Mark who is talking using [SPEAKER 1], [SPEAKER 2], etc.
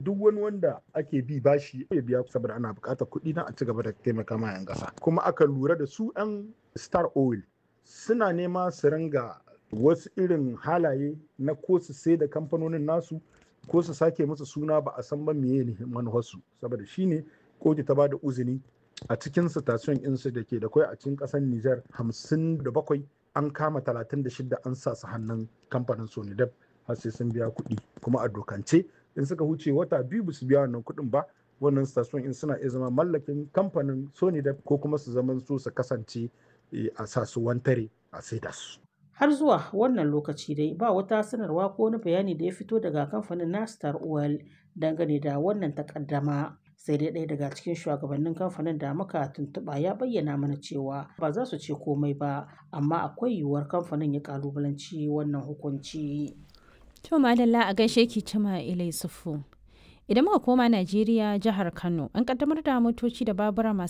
[SPEAKER 1] duk wani wanda ake bi bashi ya biya saboda ana buƙatar kuɗi na a ci gaba da taimaka ma 'yan ƙasa kuma aka lura da su 'yan star oil suna nema su ringa wasu irin halaye na ko su sai da kamfanonin nasu ko su sake musu suna ba a san ba meye ne manufarsu saboda shine kotu ta ba da uzini a cikin station insu da ke da kwai a cikin ƙasar Nijar hamsin da bakwai an kama talatin da shida an sa su hannun kamfanin Sonidab har sai sun biya kuɗi kuma a dokance in suka huce wata biyu ba su biya wannan kuɗin ba wannan station in suna iya zama mallakin kamfanin Sonidab ko kuma su zaman su su kasance a sa su wantare a saida su.
[SPEAKER 2] Har zuwa wannan lokaci dai ba wata sanarwa ko wani bayani da ya fito daga kamfanin na Star Oil dangane da wannan takaddama. Sai dai ɗaya daga cikin shugabannin kamfanin da muka tuntuɓa ya bayyana mana cewa ba za su ce komai ba, amma akwai yiwuwar kamfanin ya kalubalanci wannan hukunci.
[SPEAKER 3] To madalla a gaishe ki cima Ilai Sufu. Idan muka koma Najeriya jihar Kano, an kaddamar da motoci da babura masu